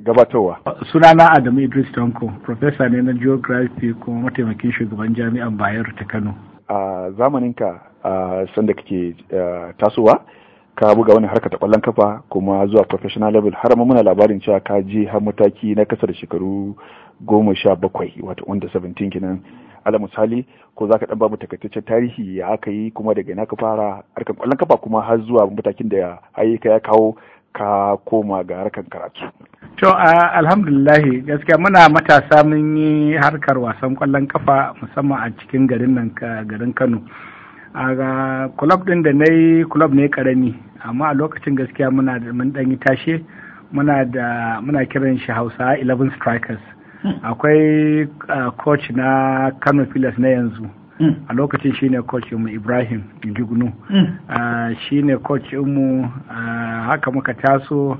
gabatarwa. Sunana Adamu Idris Tonko, Professor ne na Geography kuma mataimakin shugaban jami'an Bayero ta Kano. A zamaninka a sanda kake tasowa, ka buga wani harka ta kwallon kafa kuma zuwa professional level har ma muna labarin cewa ka je har mataki na kasa da shekaru goma sha bakwai wato under 17 kenan ala misali ko za ka dan bamu takaitaccen tarihi ya aka yi kuma daga ina ka fara harkar kwallon kafa kuma har zuwa matakin da ya ya kawo ka koma ga harkar karatu. To alhamdulillahi gaskiya muna matasa mun yi harkar wasan kwallon kafa musamman a cikin garin nan garin Kano. a club din da na yi club ne karami amma a lokacin gaskiya muna da mun dan yi tashe muna da muna kiran shi Hausa 11 strikers akwai coach na Kano Pilas na yanzu a lokacin shine coach mu Ibrahim Jugunu shine coach mu haka muka taso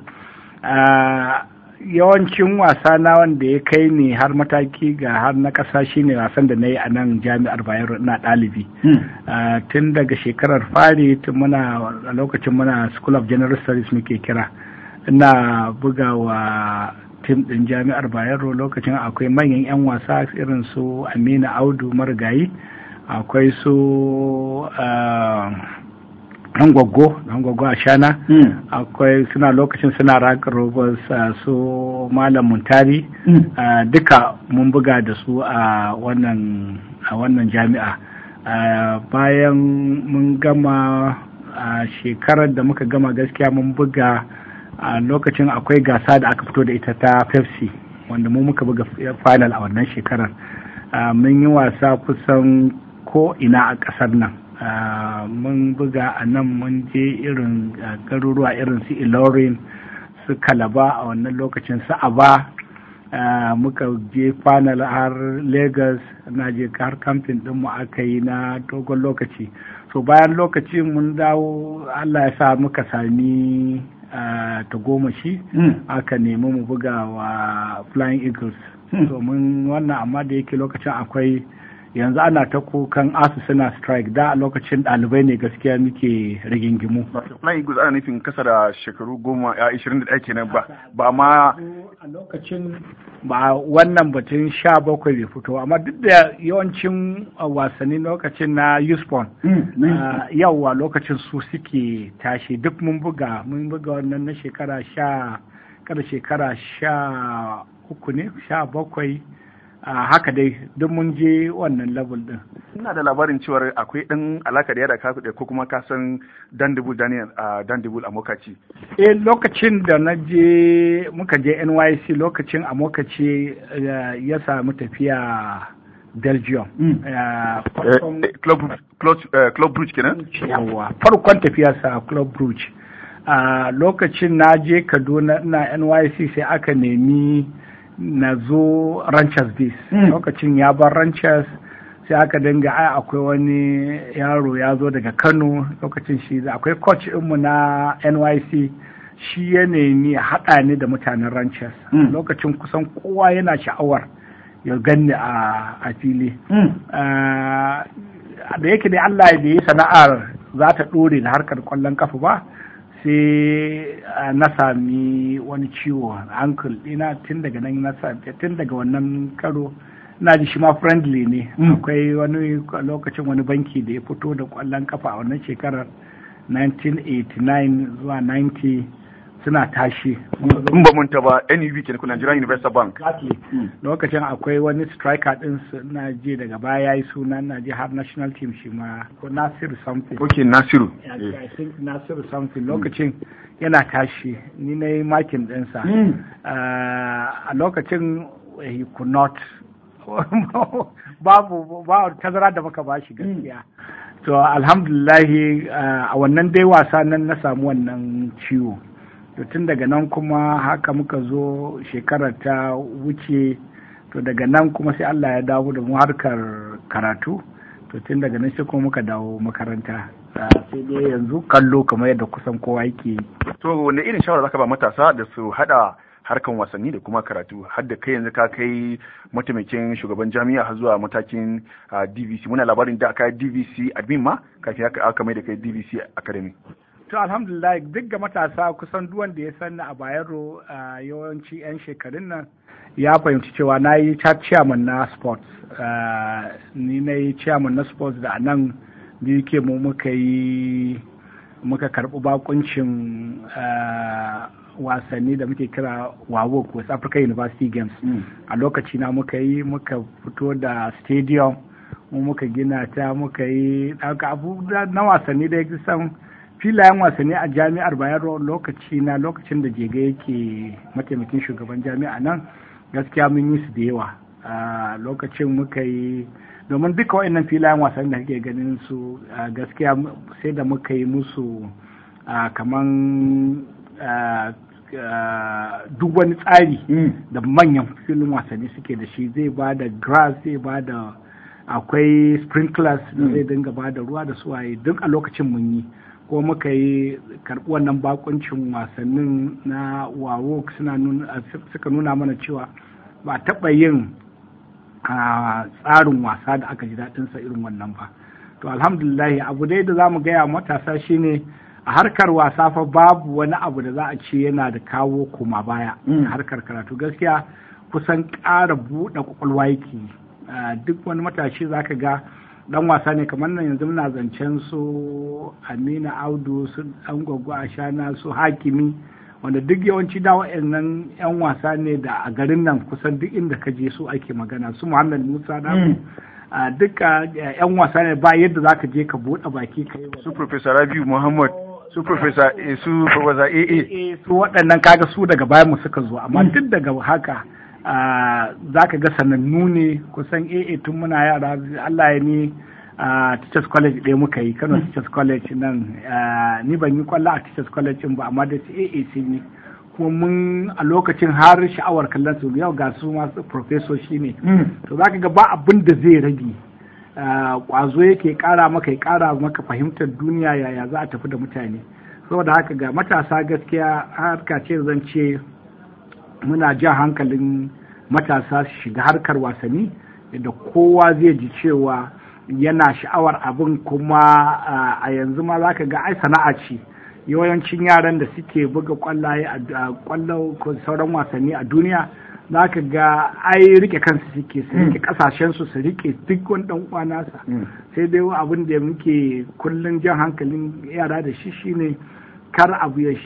yawancin wasa na wanda ya kai ne har mataki ga har na ƙasa shine wasan da na yi a nan jami'ar bayero na ɗalibi tun daga shekarar fari tun muna a lokacin muna school of general studies muke kira ina buga wa tim ɗin jami'ar bayero lokacin akwai manyan 'yan wasa irin su amina audu marigayi akwai su an gwaggo an gwaggo a shana akwai suna lokacin suna raka robos su malam muntari duka mun buga da su a wannan a wannan jami'a bayan mun gama a shekarar da muka gama gaskiya mun buga a lokacin akwai gasa da aka fito da ita ta pepsi wanda mu muka buga final a wannan shekarar mun yi wasa kusan ko ina a ƙasar nan Uh, mun buga a nan mun je irin uh, garuruwa irin su ilorin su kalaba a wannan lokacin su aba uh, muka je final har lagos na je har kamfin mu aka yi na dogon lokaci so bayan lokaci mun dawo allah ya sa muka sami ta goma shi mm. aka nemi mu buga wa flying eagles mm. so mun wannan amma da yake lokacin akwai yanzu ana ta kukan asu suna strike da a lokacin ɗalibai ne gaskiya muke rigingimu. Flying Eagles ana nufin kasa da shekaru goma ya ishirin da ɗaya kenan ba ba ma. A lokacin ba wannan batun sha bakwai bai fito amma duk da yawancin wasanni lokacin na Uspon yawwa lokacin su suke tashi duk mun buga mun buga wannan na shekara sha kada shekara sha uku ne sha bakwai Uh, haka dai duk mun je wannan level din. Ina da labarin cewar akwai ɗan alaka da yada kasu ko kuma ka san Dandibul Daniel a uh, Dandibul a Mokaci. Eh lokacin da na je muka je NYC lokacin a Mokaci uh, ya samu tafiya Belgium. Mm. Club, Club, Club Brugge kenan? Yawwa farkon tafiyarsa Club Brugge. lokacin na je Kaduna na NYC sai aka nemi na zo ranchers days mm. lokacin ya bar ranchers sai aka dinga ai akwai wani yaro ya zo daga kano lokacin shi akwai coach mu na nyc shi ya nemi haɗa ni da mutanen ranchers mm. lokacin kusan kowa yana sha'awar ya ganni a fili mm. uh, da yake dai allah ya yi sana'ar za ta ɗore da harkar kwallon kafa ba sai na sami wani ciwo ankle ina tun daga nan na tun daga wannan karo na ji shi ma friendly ne akwai wani lokacin wani banki da ya fito da kwallon kafa a wannan shekarar 1989 zuwa 90 suna tashi in ba mun ba NUB kenan ku Nigerian Universal Bank lokacin akwai wani striker din na je daga baya yayi suna na je har national team shi ma ko Nasiru something okay Nasiru I think Nasiru something lokacin yana tashi ni na yi makin ɗinsa a lokacin he could not babu ba tazara da muka bashi gaskiya to alhamdulillahi a wannan dai wasa nan na samu wannan ciwo to tun daga nan kuma haka muka zo shekarar ta wuce to daga nan kuma sai Allah ya dawo da mu harkar karatu to tun daga nan sai kuma muka dawo makaranta sai dai yanzu kallo kamar yadda kusan kowa yake to wanne irin shawara zaka ba matasa da su hada harkan wasanni da kuma karatu har da kai yanzu ka kai mataimakin shugaban jami'a har zuwa matakin DVC muna labarin da aka DVC admin ma kafin aka mai da kai DVC academy to alhamdulillah duk ga matasa kusan duk wanda ya sani a bayero a yawanci 'yan shekarun nan ya fahimci cewa na yi chairman na sports ni na yi chairman na sports da nan biyu ke mu muka yi muka karɓi bakuncin wasanni da muke kira wawok west africa university games a lokaci na muka yi muka fito da stadium mu muka gina ta muka yi abu na wasanni da ya san filayen wasanni a jami'ar bayero lokaci na lokacin da jega yake mataimakin shugaban jami'a nan gaskiya mun yi su da yawa a lokacin muka yi domin duka wa'annan filayen wasanni da kake ganin su gaskiya sai da muka yi musu kaman duk wani tsari da manyan filin wasanni suke da shi zai ba da grass zai ba da akwai sprinklers da zai dinga ba da ruwa da suwaye duk a lokacin mun yi ko muka yi karɓi wannan bakuncin wasannin na wawo suka nuna mana cewa ba taɓa yin tsarin wasa da aka ji daɗinsa irin wannan ba to alhamdulillahi abu dai da za mu gaya matasa shine a harkar wasa fa babu wani abu da za a ce yana da kawo koma baya a harkar karatu gaskiya kusan ƙara buɗe kwakwalwa yake duk wani matashi za ka ga dan wasa ne kamar nan yanzu muna zancen su amina audu su an gwaggo a shana su hakimi wanda duk yawanci da wa'annan yan wasa ne da a garin nan kusan duk inda ka je su ake magana su muhammad musa da duka yan wasa ne ba yadda za ka je ka buɗe baki ka yi su professor rabiu muhammad su professor su professor aa su waɗannan kaga su daga bayan mu suka zo amma duk daga haka za ka ga sanannu ne kusan aa tun muna yara allah ya ni a teachers college ɗaya muka yi kano teachers college nan ni ban yi kwallo a teachers college ba amma da aa sun yi kuma mun a lokacin har sha'awar kallon su yau ga su masu professor shi ne to za ka ga ba abin da zai rage kwazo yake kara maka ya kara maka fahimtar duniya yaya za a tafi da mutane saboda haka ga matasa gaskiya harka ce zan ce muna jan hankalin matasa su shiga harkar wasanni da kowa zai ji cewa yana sha'awar abin kuma a yanzu ma za ka ga ai sana'a ce yawancin yaran da suke buga kwallaye a kwallo ko sauran wasanni a duniya za ka ga ai rike kansu suke su rike kasashen su su rike duk wani dan uwanasa sai dai abin da muke kullun jan hankalin yara da shi shine kar abu ya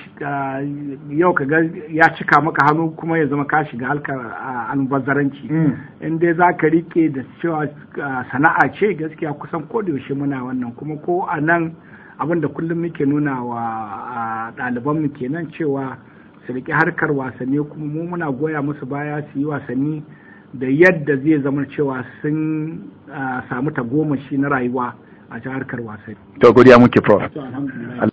yau ka ga ya cika maka hannu kuma ya zama ka shiga halkar albazaranci in dai za ka rike da cewa sana'a ce gaskiya kusan ko da yaushe muna wannan kuma ko a nan abin da kullum muke nuna wa ɗalibanmu kenan cewa su riƙe harkar wasanni kuma mu muna goya musu baya su yi wasanni da yadda zai zama cewa sun samu tagomashi na rayuwa a harkar wasanni. To godiya muke prof.